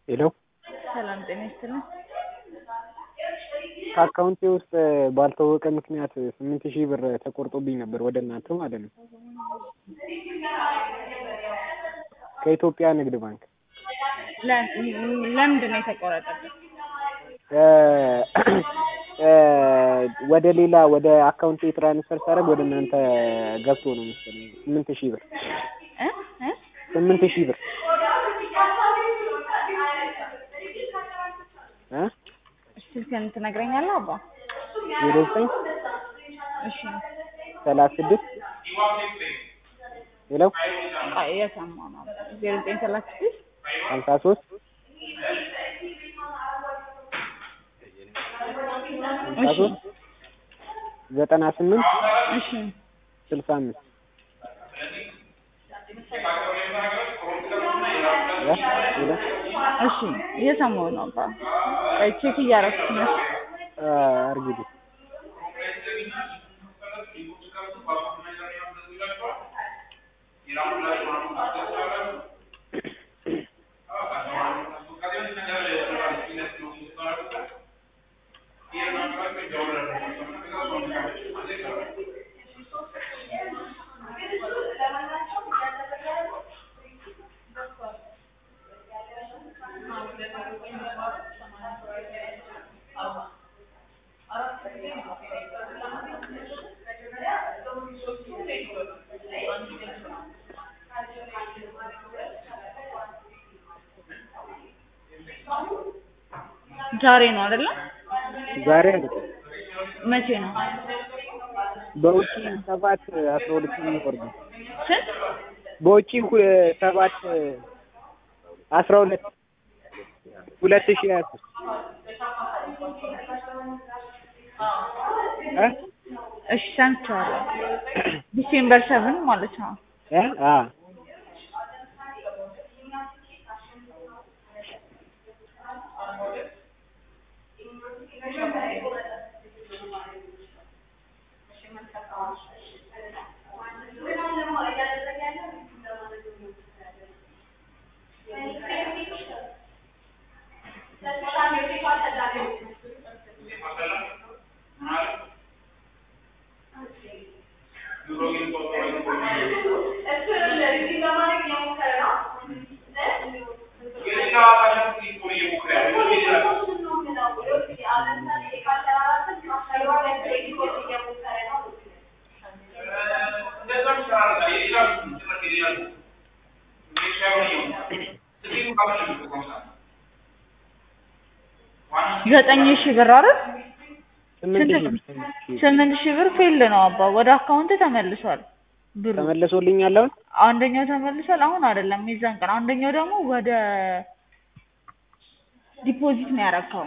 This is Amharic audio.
ሄሎ ሰላም ጤና ይስጥልኝ። ከአካውንቴ ውስጥ ባልታወቀ ምክንያት ስምንት ሺህ ብር ተቆርጦብኝ ነበር ወደ እናንተ ማለት ነው። ከኢትዮጵያ ንግድ ባንክ ለ- ለምንድን ነው የተቆረጠበት? ወደ ሌላ ወደ አካውንቴ ትራንስፈር ሳደርግ ወደ እናንተ ገብቶ ነው መሰለኝ ስምንት ሺህ ብር እ እ ስምንት ሺህ ብር እ ስልክህን ትነግረኛለህ አባ? ዜሮ ዘጠኝ እሺ ሰላሳ ስድስት ሄሎ ቆይ እየሰማሁ ነው። ዜሮ ዘጠኝ ሰላሳ ስድስት ሀምሳ ሶስት ሀምሳ እሺ ሶስት ዘጠና ስምንት እሺ ስልሳ አምስት እ ሄሎ እሺ እየሰማሁ ነው አባ። ቆይ ቼክ እያደረኩት ነው። አርግልኝ ዛሬ ነው አይደለ? ዛሬ አይደለም መቼ ነው? በውጪ ሰባት አስራ ሁለት ነው የሚወርደው ስንት? በውጪ ሁ- ሰባት አስራ ሁለት ሁለት ሺህ ሀያ ሦስት እ እሺ ሰምቻለሁ። ዲሴምበር ሰብን ማለት ነው። እ አ ዘጠኝ ሺህ ብር አይደል? ስምንት ስንት ሺህ ነው? ብር ስምንት ሺህ ብር ስምንት ሺህ ብር ፌል ነው አባ። ወደ አካውንት ተመልሷል ብሩ። ተመልሶልኛል አሁን አንደኛው ተመልሷል። አሁን አይደለም የዛን ቀን። አንደኛው ደግሞ ወደ ዲፖዚት ነው ያረካው።